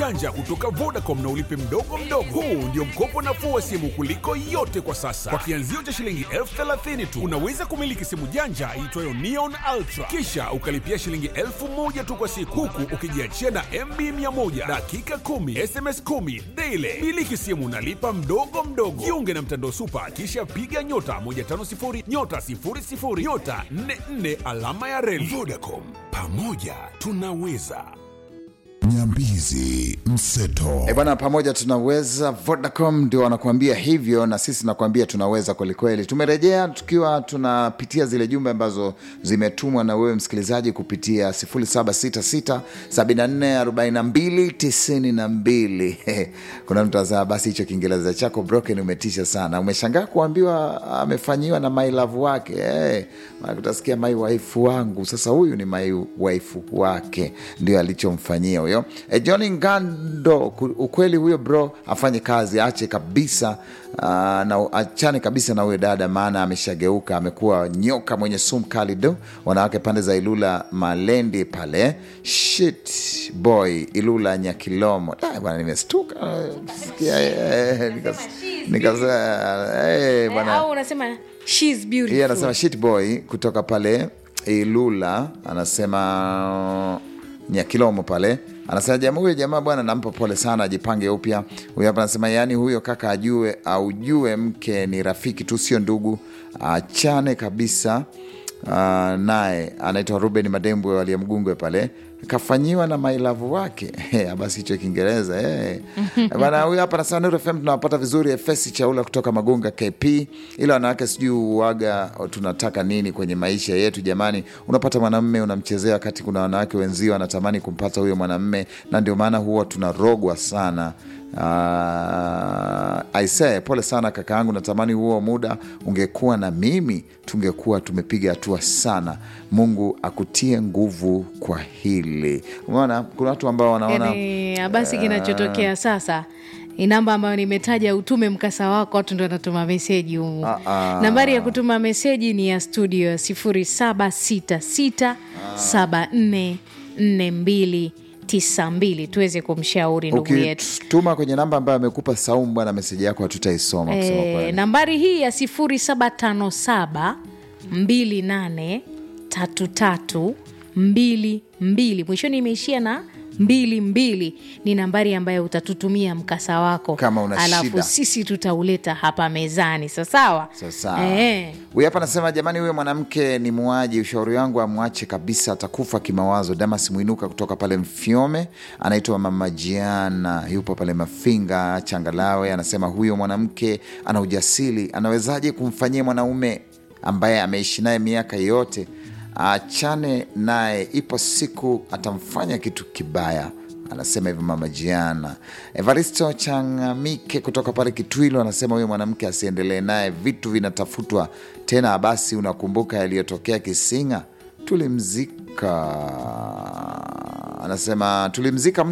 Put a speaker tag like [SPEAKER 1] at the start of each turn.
[SPEAKER 1] janja kutoka Vodacom na ulipe mdogo mdogo. Huu ndio mkopo nafuu wa simu kuliko yote kwa sasa. Kwa kianzio cha shilingi elfu thelathini tu unaweza kumiliki simu janja iitwayo Neon Ultra, kisha ukalipia shilingi elfu moja tu kwa siku, huku ukijiachia na MB 100 dakika 10 SMS 10 daily. Miliki simu nalipa mdogo mdogo. Jiunge na mtandao Supa, kisha piga nyota 150 nyota 00 nyota 44 alama ya reli. Vodacom, pamoja tunaweza.
[SPEAKER 2] Nyambizi Mseto.
[SPEAKER 3] E bwana, pamoja tunaweza. Vodacom ndio wanakuambia hivyo, na sisi nakuambia tunaweza kwelikweli. Tumerejea tukiwa tunapitia zile jumbe ambazo zimetumwa na wewe msikilizaji kupitia 0766 7442 92. Kuna mtu anasema basi hicho Kiingereza chako broken umetisha sana. Umeshangaa kuambiwa amefanyiwa na my love wake. Hey, utasikia my wife wangu. Sasa huyu ni my wife wake, ndio alichomfanyia huyo e, John Ngando. ku- Ukweli huyo bro afanye kazi, aache kabisa uh, na achane kabisa na huyo dada, maana ameshageuka, amekuwa nyoka mwenye sumu kali. Do wanawake pande za Ilula Malendi pale, shit boy Ilula Nyakilomo. Ah, bwana nimestuka sikia, eh, nikas- nikasema eh,
[SPEAKER 4] Eh,
[SPEAKER 3] bwana
[SPEAKER 4] au unasema she's beautiful.
[SPEAKER 3] yeye anasema shit boy kutoka pale Ilula, anasema Nyakilomo pale, anasema jamaa huyo jamaa bwana, nampa pole sana, ajipange upya. Huyo hapa anasema yaani huyo kaka ajue aujue mke ni rafiki tu, sio ndugu, achane kabisa. Uh, naye anaitwa Ruben Madembwe waliyemgungwe pale kafanyiwa na mailavu wake Eh, basi hicho Kiingereza eh. bana. Huyu hapa nasema Nuru FM tunawapata vizuri. Efesi Chaula kutoka Magunga KP, ila wanawake sijui uwaga tunataka nini kwenye maisha yetu jamani. Unapata mwanamme unamchezea, wakati kuna wanawake wenzio wanatamani kumpata huyo mwanamme, na ndio maana huwa tunarogwa sana. Uh, aisee, pole sana kaka yangu, natamani huo muda ungekuwa na mimi, tungekuwa tumepiga hatua sana. Mungu akutie nguvu kwa hili. Umeona, kuna watu ambao wanaona
[SPEAKER 4] yani basi kinachotokea sasa ni namba ambayo nimetaja utume mkasa wako watu ndo wanatuma meseji humu
[SPEAKER 3] Ah, ah.
[SPEAKER 4] nambari ya kutuma meseji ni ya studio ya 0766744292 tuweze kumshauri ndugu yetu
[SPEAKER 3] ukituma kwenye namba ambayo amekupa Saumu bwana, meseji yako hatutaisoma kusema
[SPEAKER 4] e,
[SPEAKER 3] kweli.
[SPEAKER 4] nambari hii ya 0757 28 33 22 mwishoni imeishia na mbili mbili ni nambari ambayo utatutumia mkasa wako
[SPEAKER 3] Kama una
[SPEAKER 4] alafu
[SPEAKER 3] shida.
[SPEAKER 4] sisi tutauleta hapa mezani sasawa
[SPEAKER 3] Sasa
[SPEAKER 4] Eh.
[SPEAKER 3] huyu hapa anasema jamani, huyo mwanamke ni muaji, ushauri wangu amwache kabisa, atakufa kimawazo. Damas Mwinuka kutoka pale Mfyome, anaitwa Mama Jiana, yupo pale Mafinga Changalawe, anasema huyo mwanamke ana ujasiri, anawezaje kumfanyia mwanaume ambaye ameishi naye miaka yote? Achane naye, ipo siku atamfanya kitu kibaya anasema hivyo mama Jiana. Evaristo Changamike kutoka pale Kitwilu anasema huyo mwanamke asiendelee naye, vitu vinatafutwa tena. Basi unakumbuka yaliyotokea Kisinga, tulimzika. Anasema tulimzika